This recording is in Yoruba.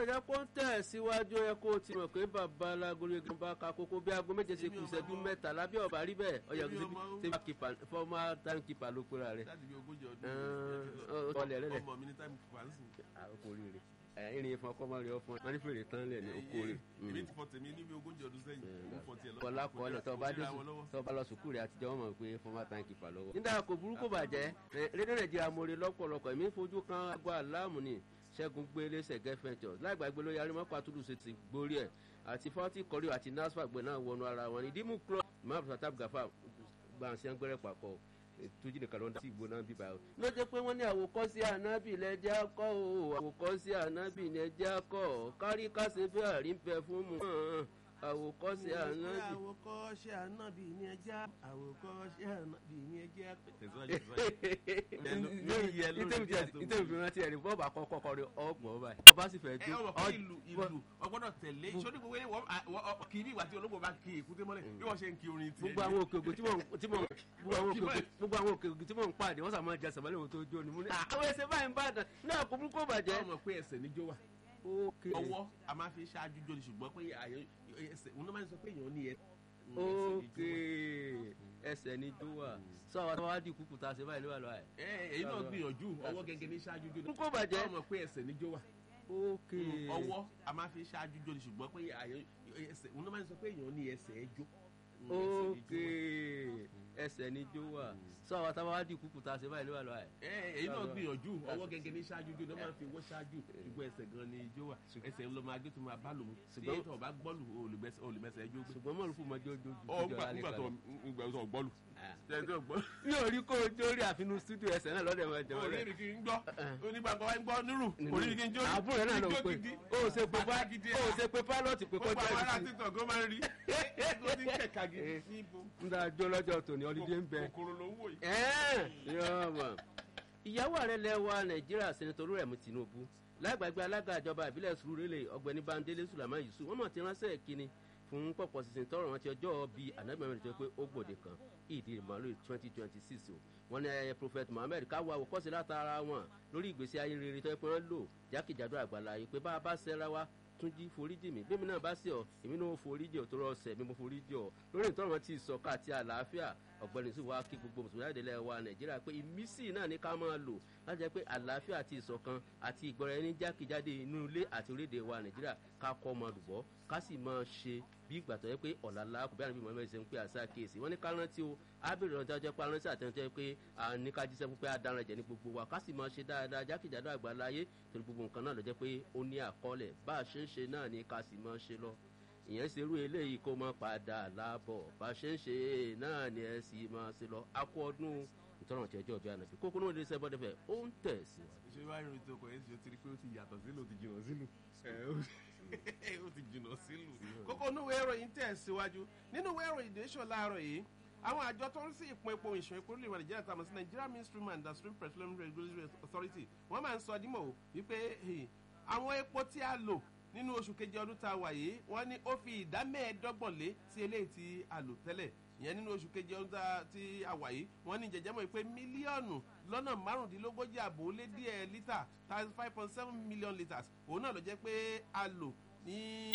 jẹ́ kó ń tẹ̀ síwájú ẹ kó o ti mọ̀ pé bàbá alágolo igi bá ka kókó bí aago méje ṣe kù ìṣẹ́jú mẹ́ta lábẹ́ ọ̀bà rí bẹ́ẹ̀ ọ̀yà kò sí bí fọ́ọ̀mà time keeper ló pera rẹ̀. láti bí ogójì ọ̀ọ́ ọ̀lẹ̀ rẹ̀ lẹ̀. ọmọ mi ní time keeper ń sìn. àkókò rí rẹ̀ irin ìfọn kọ́ máa rí ọ fún ẹ wọ́n ní fèrè tán lẹ̀ ní oko rẹ̀. èmi ti fọ tèmi níbi ogójì ọdún sẹ́yìn mo fọ tiẹ̀ lọ. kọlá kọlẹ tó bá dé tó bá lọ sùkúrù rẹ àtijọ́ wọn mọ̀ pé fọmá táǹkì fà lọ́wọ́. nígbà kò burúkú bàjẹ́ rédíò nàìjíríà mo rí lọ́pọ̀lọpọ̀ èmi fojú kan agbó aláàmù ni ṣẹ́gun gbélé ṣẹ̀gẹ́ fẹ́ntọ̀ láìgbàgbé ló yarí mọ́pá túlù ṣe ti gbórí ẹ̀ àti fọ́tí kọ́rí àti nasfa gbẹ̀ náà wọnú ara wọn ní dímú club imam satab gafa gbàǹsẹ̀ gbẹ́rẹ́ papọ̀ tójú nìkan ló ń dá sí ìgbóná bíbá o. ló jẹ́ pé wọ́n ní àwòkọ́sí ànábì lẹ́jà kọ́ o àwòkọ́sí ànábì lẹ́jà kọ́ kárí kásẹ̀ bẹ́ẹ̀ àrí ń bẹ fún mu àwòkọ́sí ànábì. àwòkọ́ṣe ànábì ní ẹja àwòkọ́ṣe ànábì ní ẹja. ìtẹ̀wé fi rántí ẹ̀rí bọ́ọ̀bù àkọ́kọ́ kọrin ọgbọ̀n báyìí. ọba sì fẹ́ ẹ ọmọ kí ìlú ìlú ọgbọ́dọ̀ tẹ̀lé sódì gbogbo yẹn wọ́n kì í bí ìgbà tí olóko bá kí èkúté mọ́lẹ̀ bí wọ́n ṣe ń kí orin tiẹ̀. gbogbo àwọn òkè ògùn tí mò ń gbogbo àwọn òkè ògùn tí mò ń pàdé wọ́n sàmọ́ ẹja sàmọ́lẹ̀ wọn tó jó ni mo ní àwọn ẹsẹ̀ báyìí ń bá dàn náà kò burúkú bàjẹ́. ọmọ pé ẹsẹ̀ níjó wà ọwọ́ a máa fi ṣáájú jó ni ṣùgbọ́n pé ẹsẹ̀ òun náà máa ń sọ pé èèyàn ní ẹsẹ̀ ókè ẹsẹ̀ ní jó wà sọ àwọn àwọn adìkú kù tá a ṣe báyìí ló wà lọ́wọ́ ẹ̀. ẹ èyí náà gbìyànjú ọwọ́ gẹ́gẹ́ ní ṣáájú jó ni kó bàjẹ́. ọmọ pé ẹsẹ̀ níjó wà ókè ọwọ́ a máa fi ṣáájú jó ni ṣùgbọ́n pé ẹsẹ̀ òun náà máa ń sọ pé èèyàn ní ẹsẹ̀ ẹjọ́ ókè ẹsẹ̀ ní jó wà sọ àwọn àwọn adìkú kù tá a ṣe báyìí ló wà lọ́wọ́ ẹ̀. ẹ èyí náà gbìyànjú ọwọ́ gẹ́gẹ́ ní ṣáájú jó ni wọ́n máa fi wọ́ ṣáájú ṣùgbọ́n ẹsẹ̀ gan ni ijó wà ẹsẹ̀ ń lọ máa gbé tó máa bá lòun ṣùgbọ́n tó o bá gbọ́lù olùmẹsẹ̀ ẹjọ́ gbé. ṣùgbọ́n mọ̀lúfù mọ́ jó jó ọ gbà tó gbà tó gbọ́lù. mi ò rí kó o jórí àfinú stúdíò ẹsẹ̀ náà lọ́dẹ̀ wọn jẹun rẹ̀. orí kì í gbọ́ onígbàgbọ́ wa ń gbọ́ nírù orí kì í jó àbúrò náà ló pé o ò ṣe pé o ò ṣe pé pálọ̀tì pé kọjá gbogbo àwọn ará ìdí. títọ̀ gan máa ń rí ó ti ń kẹ̀kà gidi níbo ń dá jó lọ́jọ́ tòní ọlídé ń bẹ. kòkòrò ló ń wò yìí. yọ̀ọ̀mọ̀ ìyàwó ààrẹ lẹ́wà nàìjíríà sẹ́nitọ́ olúrẹ̀mú tinubu lágbàgbé alága ìjọba ìbílẹ̀ sùúrùlẹ̀ ọ̀gbẹ́ni bandele sulaiman yusuf wọ́n mọ̀ ti ránṣẹ́ ìkíni fún pọ̀pọ̀ sísìn tọrọ wọn ti ọjọ́ bíi ànágbẹ̀mẹ̀rin tó pé ó gbòde kan ìdí ìmọ̀lú twenty twenty six o wọ́n ní ayẹyẹ prophet muhammed káwọ àwòkọ́sí látara wọn lórí ìgbésí ayé rere tó yẹ pé wọ́n lò jákèjádò àgbàlá yìí pé bá a bá ṣẹra wa tún jí foríjì mi bẹ́ẹ̀ mi náà bá sí ọ èmi náà foríjì ọ tó rọ ọsẹ mi mo foríjì ọ lórí ìtọ́rọ̀ wọn ti sọ̀ka àti àlàáfíà ọ̀gbẹ́ni sí wa kí gbogbo mùsùlùmí àdìlẹ̀ wa nàìjíríà pé ìmísì náà ní ká máa lò láti jẹ́ pé àlàáfíà àti ìṣọ̀kan àti ìgbọ́ra ẹni jákèjádé inú ilé àti orílẹ̀-èdè wa nàìjíríà ká kọ́ ọmọ lùbọ́ ká sì máa ṣe bí ìgbà tó yẹ pé ọ̀làlá kò bí àrùn mọ̀mọ́ ìṣẹ́ ń pè àṣà kéèsì wọ́n ní ká rántí o ábèrè ọ̀dọ́ jẹ́ pé aránsẹ́ àtẹnudẹ́ pé àní ká jíṣẹ́ fún pé adarun ẹ̀jẹ̀ ní gbogbo wa ká sì máa ṣe dáadáa jákèjádò àgbáláyé torí gbogbo nǹkan náà ló jẹ́ pé ó ní àkọọ́lẹ̀ bá a ṣe ń ṣe náà ni ká sì máa ṣe lọ ìyẹn ṣe irú eléyìí kó máa padà láàbọ̀ bá a ṣe ń ṣe náà ni ẹ sì máa ṣe lọ akọ ọdún ìtọ́nà tí ọjọ́ ìbí ànàbí kókó náà lè ṣe bọ́dẹ̀ fẹ́ ó ń tẹ̀ sí wa. ṣé wàá rí ètò ọkọ̀ yẹn ṣe ti rí pé ó ti yàtọ̀ sílù ó ti jìnnà sílù ó ti jìnnà sílù. kókó onúwé ìròyìn tẹ̀ síwájú nínú ìwé ìròyìn ìdẹ́sọ̀ láàárọ̀ yìí àwọn àjọ tó ń sí ìpín epo ìṣàn epo orílẹ̀-èdè nàìjíríà tàbí sí nigeria mainstream and downstream petroleum regulatory authority wọ́n máa ń sọ dímọ̀ o wípé àwọn epo tí a lò nínú oṣù keje ọdún tá a wà yìí wọ́n ní ó fi ìdá mẹ́ẹ̀ẹ́dọ́gbọ̀n lé sí eléyìí tí a lò tẹ́lẹ̀ ìyẹn nínú oṣù keje ọdún tí a wà yìí wọ́n ní jẹjẹmọ́ pé mílíọ̀nù lọ́nà márùndínlógójì àbò ó lé díẹ̀ lítà thirty five point seven million litres òun náà ló jẹ́ pé a lò ní